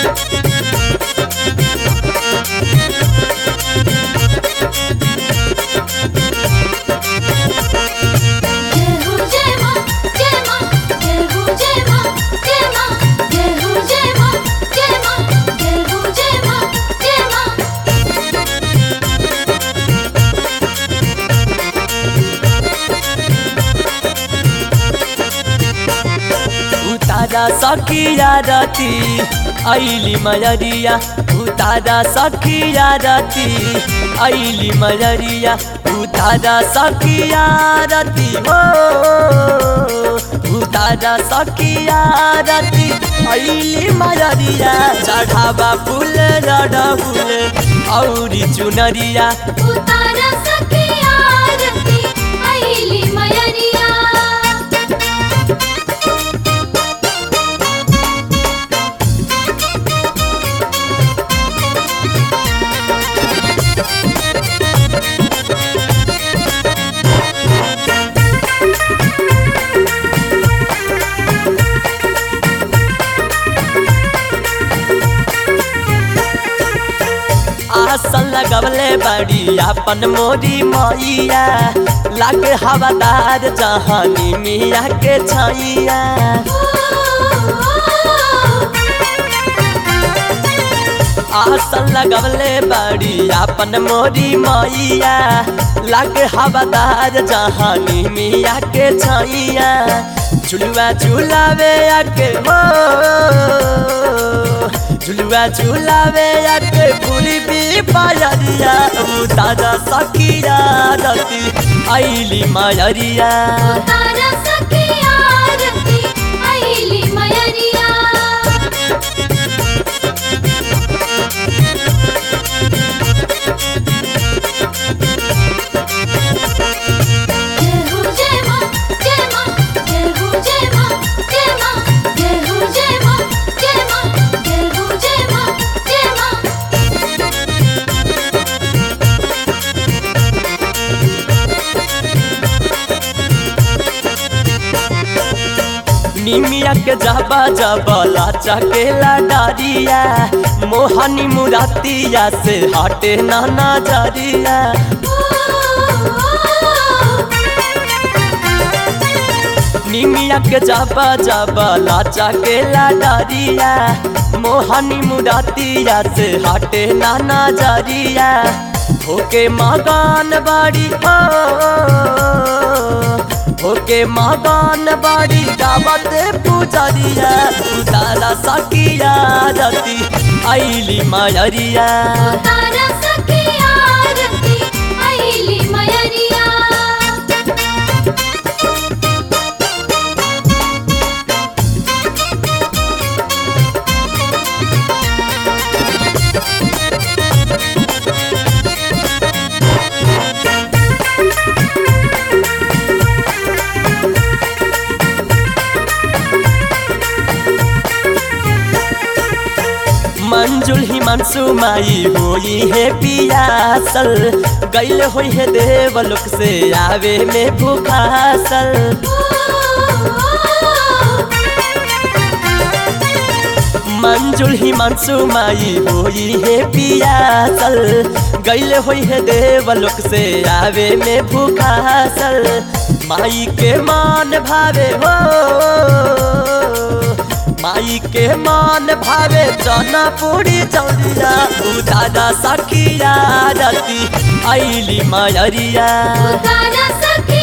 जय हो जय मां जय मां जय हो जय मां जय मां जय हो जय मां जय मां जय हो जय मां जय मां उतारा सखिया रती ऐली मयरिया उतारा सखिया रती ऐली मयरिया उतारा सखिया रती हो उतारा सखिया रती ऐली मयरिया चढ़ावा फूल रड फूल औरी चुनरिया उतारा सखिया आरती आईली मयरिया आसन लगवले बड़ी अपन मोरी मैया लागे हवादार जहानी मिया के छैया आसन लगवले बड़ी अपन मोरी मैया लागे हवादार जहानी मिया के छैया झुलुआ झुलावे आके हो झुलुआ झुलावे आके पूरी भी पायरिया उतारा सखिया रती ऐली मायरिया उतारा सखिया आरती आईली मयरिया जय हो जय मां जय मां जय हो जय मां जय मां जय हो जय मां जय मां जय हो जय मां जय मां निमिया के जबा जबला चकेला डारिया मोहनी मुरातिया से हटे नाना जरिया निमिया के जबा जबला चकेला डारिया मोहनी मुरातिया से हटे नाना जरिया होके मगान बाड़ी हो होके मगान बाड़ी गावत पुजरिया उतारा सकिया रती ऐली मायरिया उतारा सखिया आरती आईली मयरिया मंजुल ही मनसू माई होई है पियासल गैल होई है देवलोक से आवे में भूखासल मंजुल ही मनसू माई होई है पियासल गैल होई है देवलोक से आवे में भूखासल माई के मान भावे हो माई के मान भावे चना पूरी चौरिया उदादा सखिया रती ऐली मायरिया उतारा सखिया